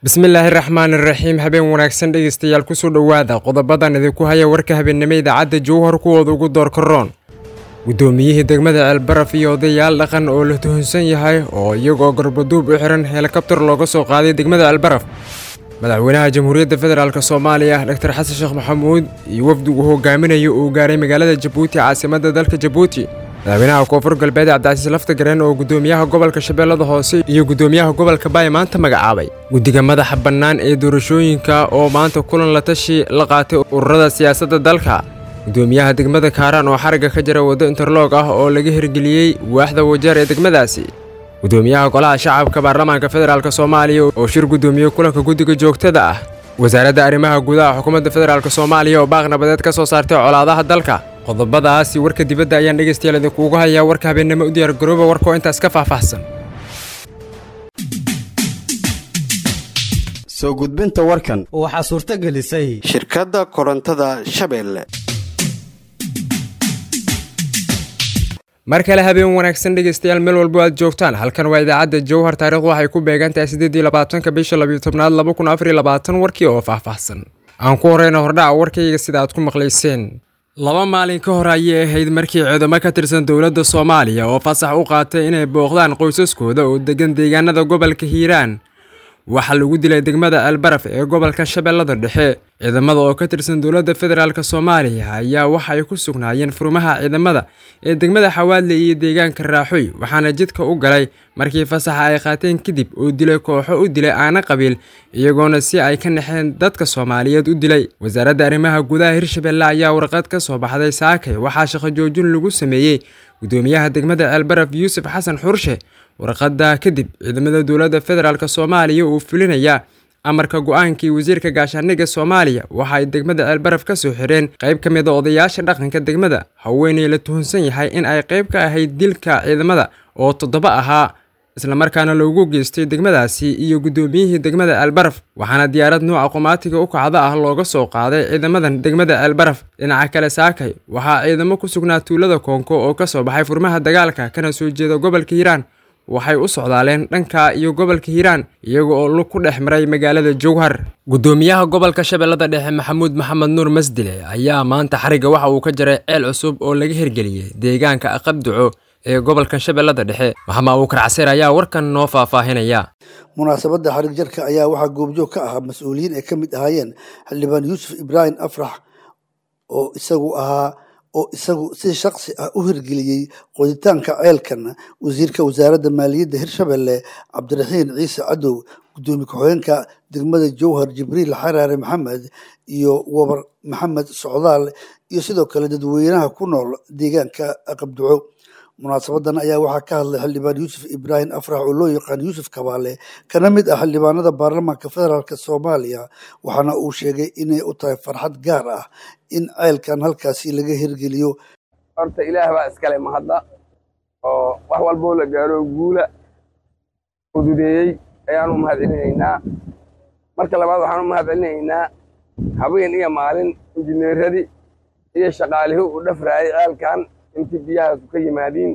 bismillaahi raxmaani raxiim habeen wanaagsan dhegeystayaal kusoo dhowaada qodobadan idinku haya warka habeennimo idaacadda jowhar kuwooda ugu doorka roon guddoomiyihii degmada ceelbaraf iyo odayaal dhaqan oo la tuhunsan yahay oo iyagoo garbaduub u xihan helikabtar looga soo qaaday degmada ceelbaraf madaxweynaha jamhuuriyadda federaalk soomaaliya dor xasan sheekh maxamuud iyo wafdigu hogaaminayo uu gaaray magaalada jabuuti caasimadda dalka jabuuti madaxweynaha koonfur galbeed cabdicasiis laftagareen oo guddoomiyaha gobolka shabeellada hoose iyo guddoomiyaha gobolka baay maanta magacaabay guddiga madaxa bannaan ee doorashooyinka oo maanta kulan la tashi la qaatay ururada siyaasadda dalka guddoomiyaha degmada kaaraan oo xarigga ka jira waddo interloog ah oo laga hirgeliyey waaxda wajeer ee degmadaasi guddoomiyaha golaha shacabka baarlamaanka federaalk soomaaliya oo shir guddoomiye kulanka guddiga joogtada ah wasaaradda arrimaha gudaha xukuumadda federaalk soomaaliya oo baaq nabadeed ka soo saartay colaadaha dalka qodobadaasi warka dibadda ayaan dhegaystayaal idinkuugu hayaa warka habeennimo u diyaargarooba warkoo intaas ka faahfaahsan soo gudbinta warkan waxaa suurto gelisay shirkadda korontada shabeelle mar kale habeen wanaagsan dhegaystayaal meel walbo aad joogtaan halkan waa idaacadda jowhar taarikhdu waxay ku beegan tahay siddeed iyo labaatanka bisha labiyo tobnaad laba kun afar iyo labaatan warkii oo faahfaahsan aan ku horeyna hordhaca warkayga sida aad ku maqlayseen laba maalin ka hor ayay ahayd markii ciidamo ka tirsan dowladda soomaaliya oo fasax u qaatay inay booqdaan qoysaskooda oo degan deegaanada gobolka hiiraan waxaa lagu dilay degmada ceelbaraf ee gobolka shabeellada dhexe ciidamada oo ka tirsan dowladda federaalk soomaaliya ayaa waxa ay ku sugnaayeen furmaha ciidamada ee degmada xawaadle iyo deegaanka raaxoy waxaana jidka u galay markii fasaxa ay qaateen kadib oo dilay kooxo u dilay aana qabiil iyagoona si ay ka naxeen dadka soomaaliyeed u dilay wasaaradda arrimaha gudaha hirshabelle ayaa warqad ka soo baxday saakay waxaa shaqo joojin lagu sameeyey guddoomiyaha degmada ceelbaraf yuusuf xasan xurshe warqadda kadib ciidamada dowladda federaalk soomaaliya uu fulinayaa amarka go-aankii wasiirka gaashaandhigga soomaaliya waxa ay degmada ceelbaraf ka soo xireen qayb ka mid a odayaasha dhaqanka degmada haweeney la tuhunsan yahay in ay qayb ka ahayd dilka ciidamada oo toddoba ahaa islamarkaana loogu geystay degmadaasi iyo guddoomiyihii degmada ceelbaraf waxaana diyaarad nuuca qumaatiga u kacda ah looga soo qaaday ciidamadan degmada ceelbaraf dhinaca kale saakay waxaa ciidamo ku sugnaa tuulada koonko oo ka soo baxay furmaha dagaalka kana soo jeeda gobolka hiiraan waxay u socdaaleen dhanka iyo gobolka hiiraan iyaga oo lug ku dhex maray magaalada jowhar guddoomiyaha gobolka shabeellada dhexe maxamuud maxamed nuur masdile ayaa maanta xarigga waxa uu ka jaray ceel cusub oo laga hirgeliyey deegaanka aqabduco ee gobolka shabeellada dhexe maxamed abuukar caseer ayaa warkan noo faahfaahinaya munaasabadda xarig jarka ayaa waxaa goobjoog ka ahaa mas-uuliyiin ay ka mid ahaayeen xildhibaan yuusuf ibraahim afrax oo isagu ahaa oo isagu si shaksi ah u hirgeliyey qoditaanka ceelkan wasiirka wasaaradda maaliyadda hirshabelle cabdiraxiin ciise cadow guddoomiye ku-xigeenka degmada jowhar jibriil xaraare maxamed iyo wabar maxamed socdaal iyo sidoo kale dadweynaha ku nool deegaanka qabduco munaasabadan ayaa waxaa ka hadlay xildhibaan yuusuf ibraahim afrax oo loo yaqaan yuusuf kabaale kana mid ah xildhibaanada baarlamaanka federaalk soomaaliya waxaana uu sheegay inay u tahay farxad gaar ah in ceelkan halkaasi laga hirgeliyo horta ilaah baa iskale mahadda oo wax walboo la gaaro guula ududeeyey ayaanu mahad celinaynaa marka labaad waxaanu mahad celinaynaa habeen iyo maalin injineeradii iyo shaqaalihii u dhafraayay ceelkan intii biyahaasu ka yimaadiin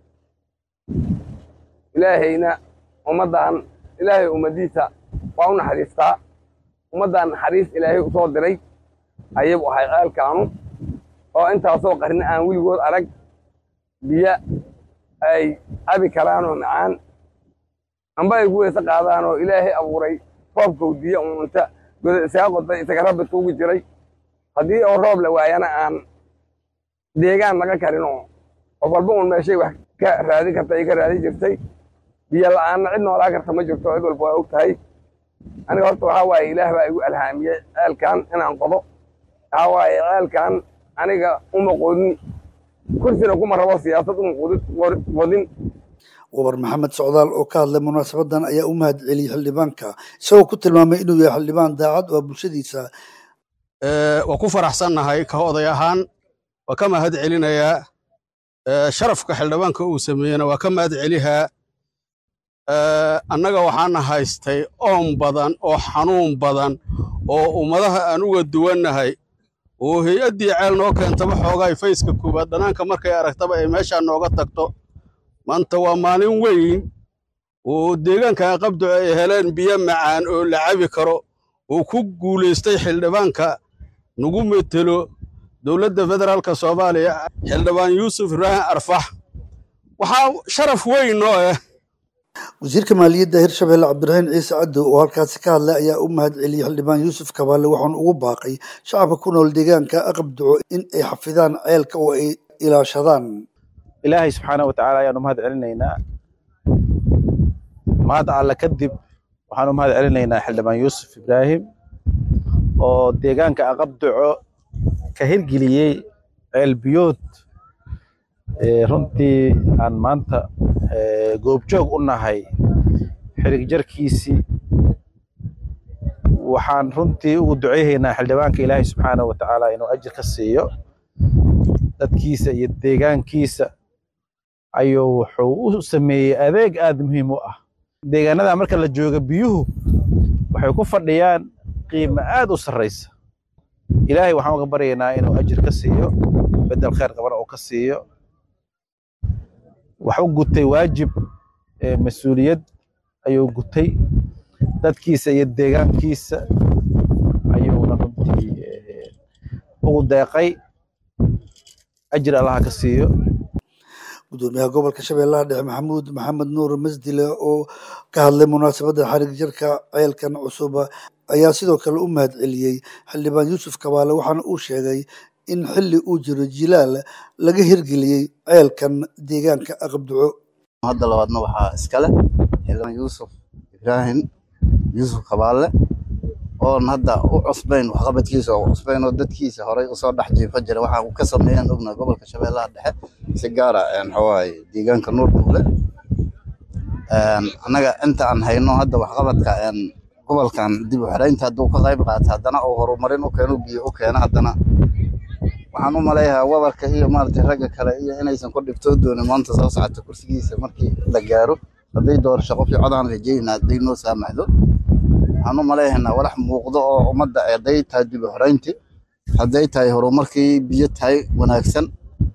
ilaahayna ummaddan ilaahay ummaddiisa waa u naxariistaa ummaddan naxariis ilaahay u soo diray ayagu ahay ceelkaanu oo intaasoo qarni aan weligood arag biyo ay cabi karaan oo macaan amba ay ku weyse qaadaan oo ilaahay abuuray roobkow diya uunta goda isaga qoday isaga rabbi tuugi jiray haddii oo roob la waayana aan deegaan laga karin oo qof walba un meeshay wax ka raadin karta ay ka raadin jirtay biyo la'aanna cid noolaa karta ma jirto cid walba waa og tahay aniga horta waxaa waaye ilaah baa igu alhaamiyey ceelkan inaan qodo waxaa waaye ceelkan aniga uma qodin kursina kuma rabo siyaasad uma qodin wabar maxamed socdaal oo ka hadlay munaasabadan ayaa u mahad celiyey xildhibaanka isagoo ku tilmaamay inuu yahay xildhibaan daacad oo bulshadiisa waa ku faraxsannahay ka oday ahaan waa ka mahad celinayaa sharafka xildhibaanka uu sameeyena waa ka mahad celihaa annaga waxaana haystay oon badan oo xanuun badan oo ummadaha aan uga duwannahay oo hay-addii ceel noo keentaba xoogaay fayska koowaad dhanaanka markay aragtaba ay meeshaa nooga tagto maanta waa maalin weyn oo deegaanka qabdo ay heleen biyo macaan oo la cabi karo oo ku guulaystay xildhibaanka nagu metelo dowladda federaalka soomaaliya xildhibaan yuusuf ibraahim arfax waxaa sharaf weyn noo ah wasiirka maaliyadda hirshabelle cabdiraxiin ciise cadow oo halkaasi ka hadlay ayaa u mahad celiyey xildhibaan yuusuf kabaale waxaana ugu baaqay shacabka ku nool deegaanka aqabduco in ay xafidaan ceelka oo ay ilaashadaan ilaahay subxaana wa tacaala ayaanu mahad celinaynaa mahad alle kadib waxaanu mahad celinaynaa xildhibaan yuusuf ibraahim oo deegaanka aqabduco ka hirgeliyey ceel biyood runtii aan maanta goobjoog u nahay xirig jarkiisii waxaan runtii ugu duceyhaynaa xildhibaanka ilaahay subxaana wa tacaala inuu ajir ka siiyo dadkiisa iyo deegaankiisa ayuu wuxuu u sameeyey adeeg aad muhiim u ah deegaanada marka la jooga biyuhu waxay ku fadhiyaan qiimo aad u sarraysa ilaahay waxaan uga baryaynaa inuu ajir ka siiyo bedel khayr qabana uu ka siiyo wax u gutay waajib mas-uuliyad ayuu gutay dadkiisa iyo deegaankiisa ayuuna runtii ugu deeqay ajir allaha ka siiyo gudoomiyaha gobolka shabeellaha dhexe maxamuud maxamed nuur masdile oo ka hadlay munaasabadda xarig jarka ceelkan cusub ayaa sidoo kale u mahad celiyey xildhibaan yuusuf kabaale waxaana uu sheegay in xilli uu jiro jilaal laga hirgeliyey ceelkan deegaanka aqabduco hadda labaadna waxaa iskale xildhibaan yuusuf ibraahim yuusuf kabaale oon hadda u cusbayn waxqabadkiisa oo cusbayn oo dadkiisa horay usoo dhex jiifa jira waxaa uu ka sameeyaan ogna gobolka shabeellaha dhexe si gaara waxawaaye deegaanka nuurduule annaga inta aan hayno hadda waxqabadka gobolkan dib u xiraynta hadduu ka qayb qaata haddana uu horumarin u keeno biyo u keeno haddana waxaan u maleeyahaa wabarka iyo maaragtay ragga kale iyo inaysan ku dhibtoo doonin maanta soo socota kursigiisa markii la gaaro hadday doorasho qofkii codaan rajaynaa hadday noo saamaxdo waxaan u maleeyahnaa walax muuqdo oo ummadda hadday tahay dib u xirayntii hadday tahay horumarkii biyo tahay wanaagsan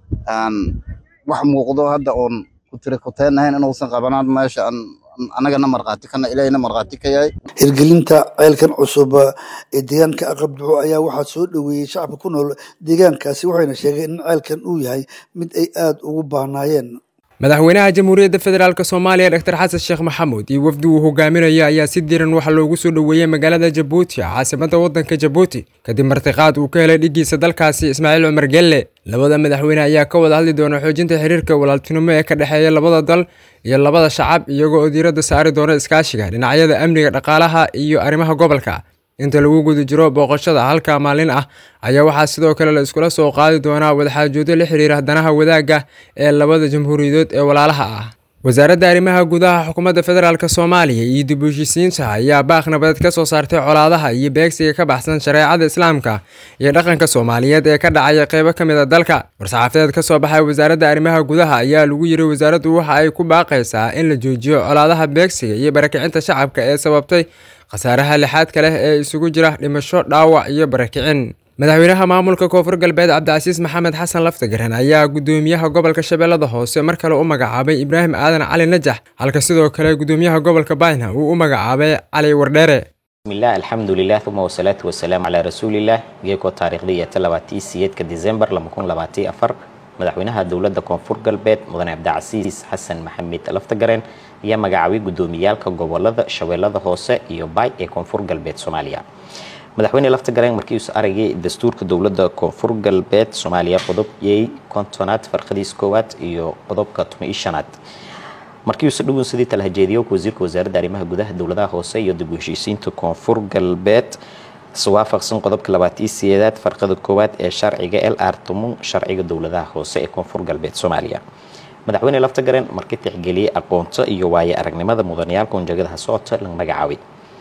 wax muuqdo hadda oon ku tiri kuteenahayn inuusan qabanaan meesha annagana markhaati kana ilaahayna markhaati ka yahay hirgelinta ceelkan cusub ee deegaanka aqabduco ayaa waxaa soo dhoweeyey shacabka ku nool deegaankaasi waxayna sheegeen in ceelkan uu yahay mid ay aada ugu baahnaayeen madaxweynaha jamhuuriyadda federaalk soomaaliya dr xasan sheekh maxamuud iyo wafdi uu hogaaminayo ayaa si diran waxaa loogu soo dhoweeyey magaalada jabuuti caasimadda waddanka jabuuti kadib martiqaad uu ka helay dhiggiisa dalkaasi ismaaciil cumar gelle labada madaxweyne ayaa ka wada hadli doona xoojinta xiriirka walaaltinimo ee ka dhexeeya labada dal iyo labada shacab iyagoo oo diiradda saari doona iskaashiga dhinacyada amniga dhaqaalaha iyo arrimaha gobolka inta lagu guda jiro booqashada halka maalin ah ayaa waxaa sidoo kale la iskula soo qaadi doonaa wadaxaajoodyo la xiriira danaha wadaagga ee labada jamhuuriyadood ee walaalaha ah wasaaradda arrimaha gudaha xukuumadda federaalk soomaaliya iyo dib u heshiisiinta ayaa baaq nabadeed ka soo saartay colaadaha iyo beegsiga ka baxsan shareecada islaamka iyo dhaqanka soomaaliyeed ee ka dhacaya qeybo ka mid a dalka war-saxaafadeed ka soo baxay wasaaradda arrimaha gudaha ayaa lagu yiri wasaaraddu waxa ay ku baaqaysaa in la joojiyo colaadaha beegsiga iyo barakicinta shacabka ee sababtay khasaaraha lixaadka leh ee isugu jira dhimasho dhaawac iyo barakicin madaxweynaha maamulka koonfur galbeed cabdicasiis maxamed xasan laftagareen ayaa gudoomiyaha gobolka shabeellada hoose mar kale u magacaabay ibraahim aadan cali najax halka sidoo kale gudoomiyaha gobolka bayna uu u magacaabay cali wardheere bismillaah alxamdulilah uma wasalaatu wasalaamu calaa rasuulillaah geeko taariikhdii iyo talabatii siyeedka disembar lama kun labaatiyo afar madaxweynaha dowladda koonfur galbeed mudane cabdicasiis xasan maxamed laftagareen ayaa magacaabay gudoomiyaalka gobolada shabeellada hoose iyo baay ee koonfur galbeed soomaaliya madaxweyne laftagareen markiisu aragay dastuurka dowladda koonfur galbeed soomaaliya qodobiyey kontonaad farqadiis koowaad iyo qodobka tuma-iyo shanaad markiiuse dhugun sidii talahajeediyo wasiirka wasaaradda arrimaha gudaha dowladaha hoose iyo dib u heshiisiinta koonfur galbeed iswaafaqsan qodobka labaatiyo sideedaad farqada koowaad ee sharciga l r tumun sharciga dowladaha hoose ee koonfur galbeed soomaaliya madaxweyne laftagareen markii tixgeliyey aqoonto iyo waaye aragnimada mudaniyaalka unjagadaha socota la magacaabay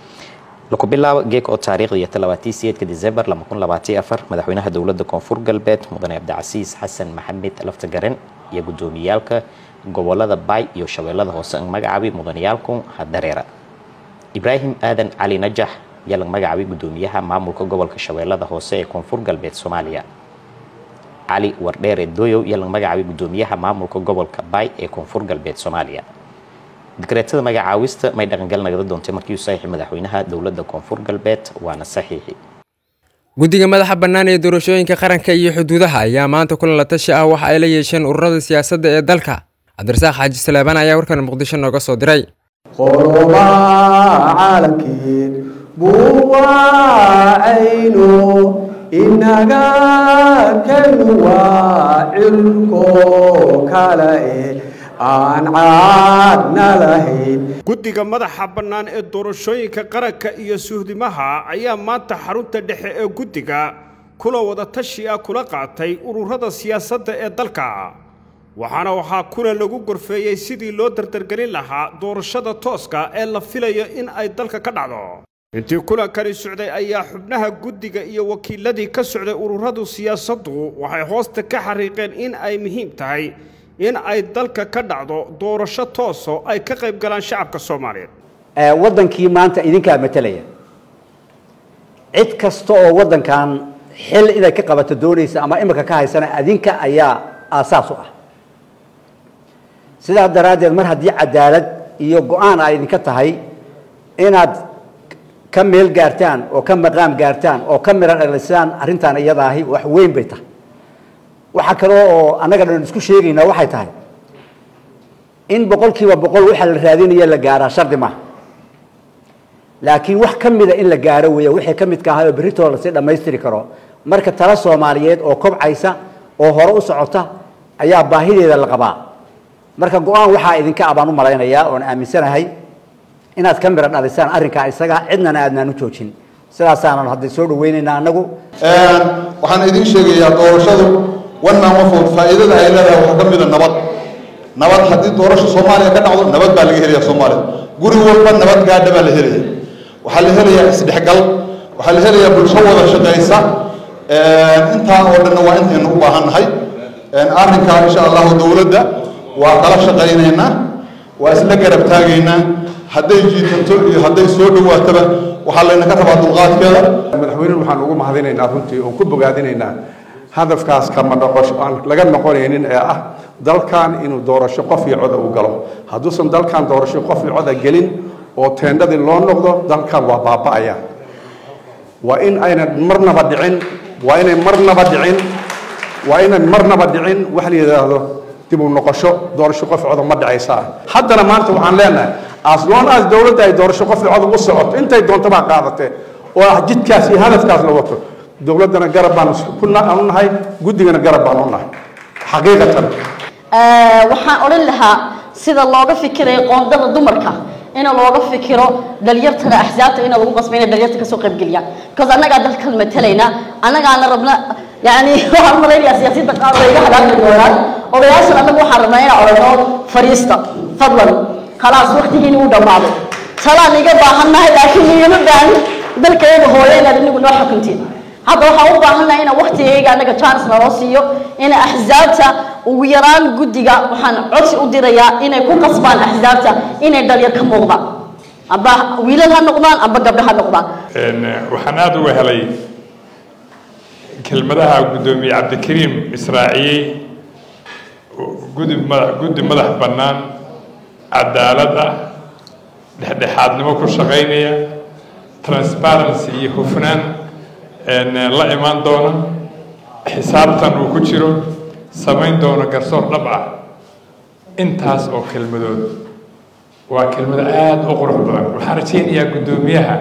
laku bilaabo geek oo taariikhda iyo talabaatiyo sideedka disembar lama kun labaatiyo afar madaxweynaha dowladda koonfur galbeed mudane cabdicasiis xasan maxamed laftagaren iyo gudoomiyaalka gobolada baay iyo shabeellada hoose ang magacaabay mudaniyaalku hadareera ibraahim aadan cali najax ayaa laga magacaabay gudoomiyaha maamulka gobolka shabeellada hoose ee koonfur galbeed soomaaliya cali wardheere doyow ayaa laga magacaabay gudoomiyaha maamulka gobolka baay ee koonfur galbeed soomaaliya dikreetada magacaawista may dhaqangal nagada doontay markii uu saxiixi madaxweynaha dowladda koonfur galbeed waana saxiixi guddiga madaxa bannaan ee doorashooyinka qaranka iyo xuduudaha ayaa maanta kulan la tashi ah waxa ay la yeesheen ururada siyaasadda ee dalka cabdirasaaq xaaji saleebaan ayaa warkan muqdisho nooga soo diray qolobaha caalamkeed buu waacayno inaga kanu waa cirko kale e aan caadna lahayn guddiga madaxa bannaan ee doorashooyinka qaranka iyo suhdimaha ayaa maanta xarunta dhexe ee guddiga kula wada tashi ah kula qaatay ururada siyaasadda ee dalka waxaana waxaa kulan lagu gorfeeyey sidii loo dardargelin lahaa doorashada tooska ee la filayo in ay dalka ka dhacdo intii kulankani socday ayaa xubnaha guddiga iyo wakiiladii ka socday ururadu siyaasaddu waxay hoosta ka xariiqeen in ay muhiim tahay in ay dalka ka dhacdo doorasho tooso ay ka qayb galaan shacabka soomaaliyeed waddankii maanta idinkaa matelaya cid kasta oo waddankan xil inay ka qabato doonaysa ama imika ka haysana adinka ayaa aasaas u ah sidaa daraaddeed mar haddii cadaalad iyo go-aan ay idinka tahay inaad ka meel gaartaan oo ka maqaam gaartaan oo ka miro dhalisaan arrintan iyadaahi wax weyn bay tahay waxa kale oo annaga dhan isku sheegaynaa waxay tahay in boqol kiiba boqol waxa la raadinaya la gaaraa shardi maaha laakiin wax ka mida in la gaaro weeya wixii ka midka ahay oo berritooda lasii dhammaystiri karo marka tala soomaaliyeed oo kobcaysa oo hore u socota ayaa baahideeda la qabaa marka go-aan waxaa idinka abaan u malaynayaa oon aaminsanahay inaad ka miro dhalisaan arrinkaa isaga cidnana aadnaan u joojin sidaasaanan hadda soo dhaweynaynaa annagu waxaan idin sheegayaa doorashadu wannan wafood faa'iidada ay leedahay waxaa ka mida nabad nabad haddii doorasho soomaaliya ka dhacdo nabad baa laga helaya soomaaliya guri walba nabad gaadha baa la helaya waxaa la helayaa isdhexgal waxaa la helayaa bulsho wada shaqaysa intaa oo dhanna waa intaynu u baahan nahay arrinkaa insha allahu dowladda waa kala shaqaynaynaa waa isla garab taagaynaa hadday jiitanto iyo hadday soo dhowaataba waxaa laynaka rabaa dulqaadkeeda madaxweynuhu waxaan ugu mahadinaynaa runtii oon ku bogaadinaynaa hadafkaas kama noqosho aan laga noqonaynin ee ah dalkan inuu doorasho qof iyo coda u galo hadduusan dalkan doorasho qof iyo coda gelin oo teendhadii loo noqdo dalkan waa baaba'aya waa in aynan marnaba dhicin waa inay marnaba dhicin waa inay marnaba dhicin wax la yidhaahdo dib u noqosho doorasho qof coda ma dhacaysaa haddana maanta waxaan leenahay as long as dowladda ay doorasho qof coda u socoto intay doonto baa qaadatee oo ah jidkaas iyo hadafkaas la wato dowladdana garab baan ku u nahay guddigana garab baan u nahay xaqiiqatan waxaan odhan lahaa sida looga fikirayo qoondada dumarka in looga fikiro dhalinyartana axsaabta in lagu qasbo inay dhalinyarta kasoo qaybgeliyaan because annagaa dalkan matalayna annagaana rabna yani waxaan malaynayaa siyaasiyiinta qaar way iga halaagi doonaan odayaashan annagu waxaan rabnaa inaan odhano fariista fadlan khalaas waqtigiini uu dhammaaday talaan iga baahannahay laakiin igama baahin dalkayaga hooyo inaad inigu noo xukuntiin hadda waxaan u baahannahay inaan waqtigayga annaga chance naloo siiyo in axsaabta ugu yaraan guddiga waxaan codsi u dirayaa inay ku qasbaan axsaabta inay dhalinyar ka muuqdaan amba wiilal ha noqdaan amba gabdho ha noqdaan waxaan aada uga helay kelmadaha guddoomiye cabdikariim israaciyey gudi mada guddi madax bannaan cadaalad ah dhexdhexaadnimo ku shaqaynaya transparency iyo hufnaan la imaan doona xisaabtan uu ku jiro samayn doono garsoor dhab ah intaas oo kelmadood waa kelmado aada u qurux badan waxaan rajaynayaa guddoomiyaha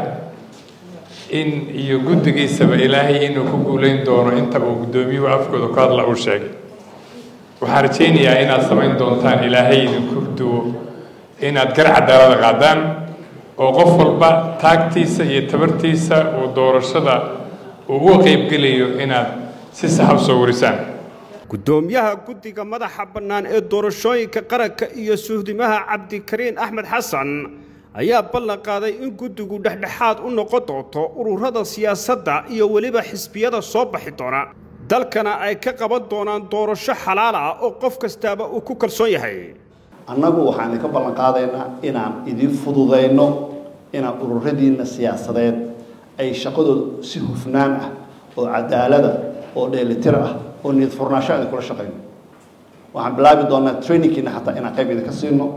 in iyo guddigiisaba ilaahay inuu ku guulayn doono intaba uu guddoomiyuhu afkooda ku hadla uu sheegay waxaan rajaynayaa inaad samayn doontaan ilaahay idinku duwo inaad gar cadaalada qaadaan oo qof walba taagtiisa iyo tabartiisa uu doorashada ugu qaybgelayo inaad si sax u soo warisaan guddoomiyaha guddiga madaxa bannaan ee doorashooyinka qaranka iyo suhdimaha cabdikariin axmed xasan ayaa ballan qaaday in guddigu dhexdhexaad u noqon doonto ururada siyaasadda iyo weliba xisbiyada soo baxi doona dalkana ay ka qaban doonaan doorasho xalaal ah oo qof kastaaba uu ku kalsoon yahay annagu waxaan idinka ballan qaadaynaa inaan idin fududayno inaan ururadiinna siyaasadeed ay shaqadooda si hufnaan ah oo cadaalada oo dheelitir ah oo niyad furnaasho aan kula shaqayno waxaan bilaabi doonaa trainingkiina xataa inaan qayb idinka siino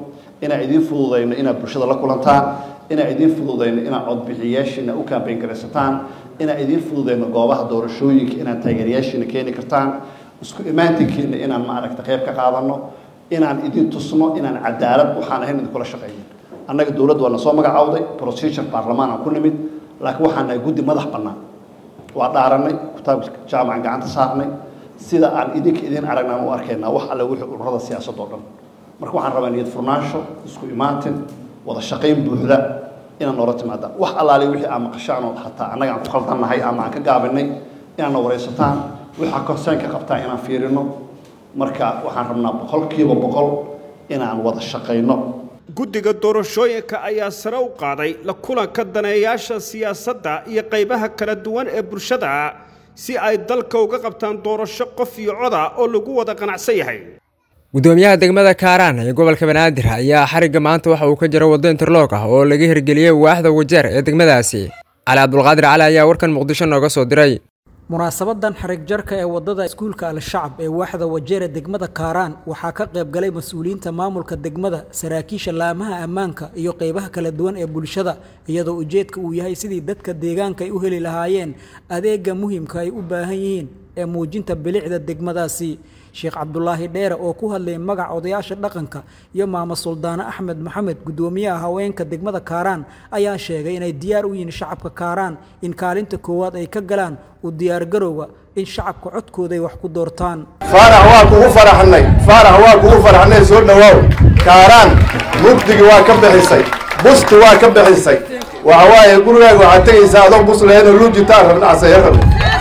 inaan idiin fududayno inaad bulshada la kulantaan inaan idiin fududayno inaad codbixiyayaashiina u kaambeyn garaysataan inaan idiin fududayno goobaha doorashooyinka inaad taageerayaashiina keeni kartaan isku imaatinkiina inaan maaragta qayb ka qaadano inaan idin tusno inaan cadaalad waxaan ahayn idinkula shaqaynin annaga dowladda waa na soo magacawday procedure baarlamaan aan ku nimid laakiin waxaan nahay guddi madax bannaan waa dhaaranay kitaabka jaamacan gacanta saarnay sida aan idinka idin aragnaan u arkaynaa wax alle wixii ururada siyaasadda oo dhan marka waxaan rabaa niyad furnaansho isku imaatin wada shaqayn buuxda inaan noola timaadaan wax allaale wixii aan maqashaan oo hataa annaga aan ku khaldannahay ama aan ka gaabinay inaad na waraysataan waxaa concernka qabtaa inaan fiirino marka waxaan rabnaa boqolkiiba boqol inaan wada shaqayno guddiga doorashooyinka ayaa sare u qaaday la kulanka daneeyaasha siyaasadda iyo qaybaha kala duwan ee bulshada si ay dalka uga qabtaan doorasho qof iyo coda oo lagu wada qanacsan yahay gudoomiyaha degmada kaaraan ee gobolka banaadir ayaa xarigga maanta waxa uu ka jira waddo interloog ah oo laga hirgeliyey waaxda wajeer ee degmadaasi cali cabdulqaadir cali ayaa warkan muqdisho nooga soo diray munaasabadan xarig jarka ee wadada iskuulka al-shacab ee waaxda wajeere degmada kaaraan waxaa ka qayb galay mas-uuliyiinta maamulka degmada saraakiisha laamaha ammaanka iyo qeybaha kala duwan ee bulshada iyadoo ujeedka uu yahay sidii dadka deegaanka ay u heli lahaayeen adeega muhiimka ay u baahan yihiin ee muujinta bilicda degmadaasi sheekh cabdulaahi dheere oo ku hadlayay magaca odayaasha dhaqanka iyo maamo suldaane axmed maxamed guddoomiyaha haweenka degmada kaaraan ayaa sheegay inay diyaar u yihiin shacabka kaaraan in kaalinta koowaad ay ka galaan u diyaargarowga in shacabka codkooda ay wax ku doortaan faarax waa kugu faraxnay faarax waa kugu faraxnay soo dhawaaw kaaraan mugdigi waa ka bixisay busti waa ka bixisay waxa waaye gurigaaga waxaad tegaysaa adoo bus lahaynoo luujitaan rabnacsayo rab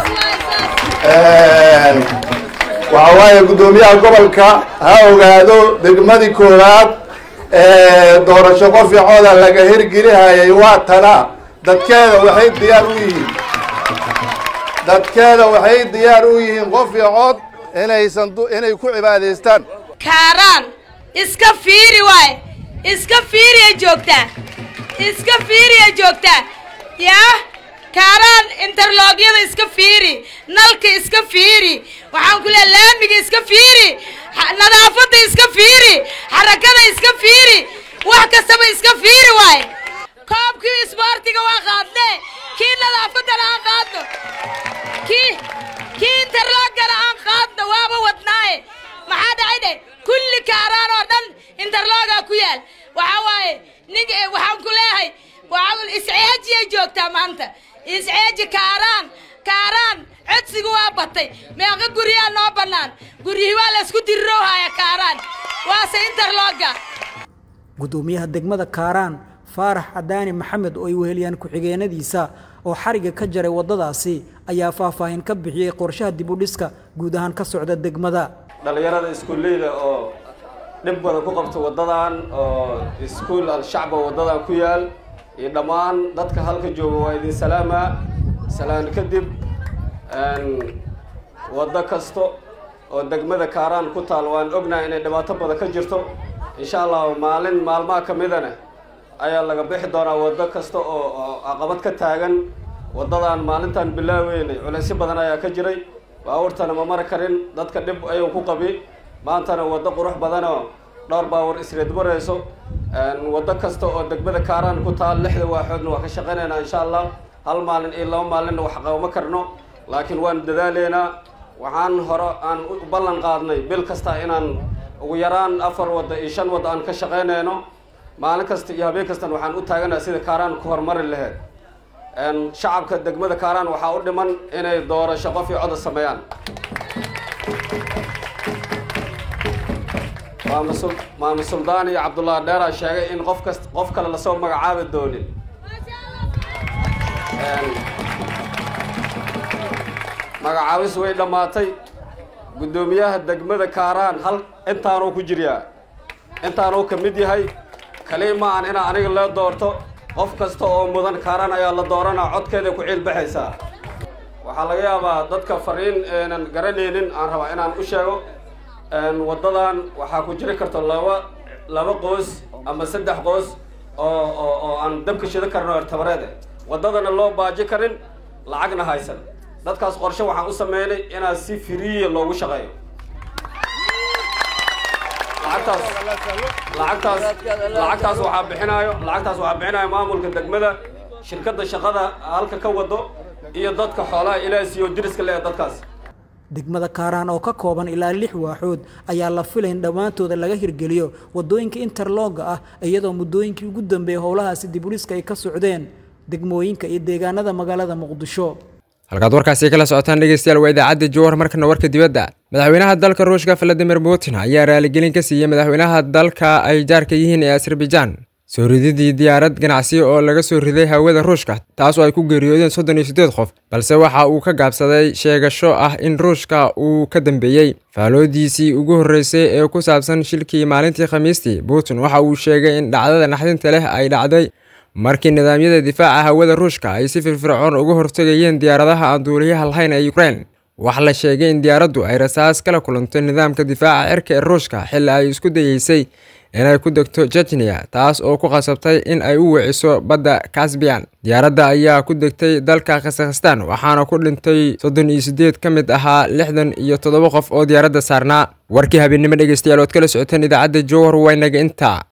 waxa waaye guddoomiyaha gobolka ha ogaado degmadii koowaad ee doorasho qoficooda laga hirgelihayay waa tana dadkeeda waxay diyaar u yihiin dadkeeda waxay diyaar u yihiin qof iyo cod inaysan inay ku cibaadaystaan kaaraan iska fiiri waay iska fiiriya joogtaa iska fiiriya joogtaa yaa kaaraan interloogyada iska fiiri nalka iska fiiri waxaan ku leeya laamiga iska fiiri nadaafadda iska fiiri xarakada iska fiiri wax kastaba iska fiiri waaye koobkii isboortiga waa qaadne kii nadaafaddana aan qaadno kii kii interloogana aan qaadno waaba wadnaaye maxaa dhacay dhe kulli kaaraan oo dhan interloogaa ku yaal waxaa waaye nin waxaan ku leeyahay waa isceejiyay joogtaa maanta isceeji kaaraan kaaraan codsiga waa batay meeqa guryaa noo bannaan guryihii waa laysku dirirowhaya kaaraan waase interlooga guddoomiyaha degmada kaaraan faarax cadaani maxamed oo ay weheliyaan ku-xigeenadiisa oo xariga ka jaray waddadaasi ayaa faahfaahin ka bixiyey qorshaha dib u dhiska guud ahaan ka socda degmada dhallinyarada iskuulleyda oo dhib badan ku qabta waddadan oo iskuul al-shacba waddadan ku yaal iyo dhammaan dadka halka jooga waa idin salaamaa salaan kadib waddo kasta oo degmada kaaraan ku taal waan ognahay inay dhibaato badan ka jirto insha allah maalin maalmaha ka midana ayaa laga bixi doonaa waddo kasta oo caqabad ka taagan waddadan maalintan bilaaweynay culaysyo badan ayaa ka jiray baabuurtana ma mari karin dadka dhib ayuu ku qabi maantana waddo qurux badanoo dhowr baawur isreed marayso waddo kasta oo degmada kaaraan ku taal lixda waaxoodna waa ka shaqaynaynaa insha allah hal maalin iyo laba maalinna wax qabama karno laakiin waan dadaaleynaa waxaan hore aan u ballan qaadnay bil kasta inaan ugu yaraan afar wadda iyo shan wadda aan ka shaqaynayno maalin kasta iyo habeen kastana waxaan u taaganaha sida kaaraan ku horumari lahayd shacabka degmada kaaraan waxaa u dhiman inay doorasho qof iyo coda sameeyaan maama suldaan iyo cabdullaahi dheeraa sheegay in qof kast qof kale lasoo magacaabi doonin magacaabis way dhammaatay guddoomiyaha degmada kaaraan hal intaanuu ku jiryaa intaanuu ka mid yahay kaliya ma aan inaa aniga loo doorto qof kasta oo mudan kaaraan ayaa la dooranaa codkeeday ku ciilbaxaysaa waxaa laga yaabaa dadka fariin aanan garanaynin aan rabaa inaan u sheego waddadan waxaa ku jiri karta laba laba qoys ama saddex qoys oo oo oo aan dabka shida karno ertabareed waddadana loo baaji karin lacagna haysan dadkaas qorshe waxaan u sameynay inaa si firiya loogu shaqeeyo lacagtaas lacagtaas lacagtaas waxaa bixinayo lacagtaas waxaa bixinayo maamulka degmada shirkadda shaqada halka ka wado iyo dadka xoolaha ilaahay siiyo diriska leh dadkaas degmada kaaraan oo ka kooban ilaa lix waaxood ayaa la filay in dhammaantooda laga hirgeliyo wadooyinka interlooga ah iyadoo muddooyinkii ugu dambeeyay howlahaasi dibuliska ay ka socdeen degmooyinka iyo deegaanada magaalada muqdisho halkaad warkaasi kala socotaan dhegeystayaal waa idaacadda jowhar markana warka dibadda madaxweynaha dalka ruushka valadimir putin ayaa raaligelin ka siiyey madaxweynaha dalka ay jaarka yihiin ee azerbaijan soo rididii diyaarad ganacsi oo laga soo riday hawada ruushka taas oo ay ku geeriyoodeen soddon iyo siddeed qof balse waxa uu ka gaabsaday sheegasho ah in ruushka uu ka dambeeyey faaloodiisii ugu horreysay ee ku saabsan shilkii maalintii khamiistii putin waxa uu sheegay in dhacdada naxdinta leh ay dhacday markii nidaamyada difaaca hawada ruushka ay si firfircoon uga hortegayeen diyaaradaha aan duuliyaha lahayn ee ukrein waxaa la sheegay in diyaaraddu ay rasaas kala kulantay nidaamka difaaca cirka ee ruushka xilli ay isku dayeysay inay ku degto jejniya taas oo ku qasabtay in ay u wiciso badda kasbiyan diyaaradda ayaa ku degtay dalka kazakhstan waxaana ku dhintay soddon iyo siddeed ka mid ahaa lixdan iyo toddoba qof oo diyaaradda saarnaa warkii habeennimo dhegeystayaal ood kala socoteen idaacadda jowhar waynaga inta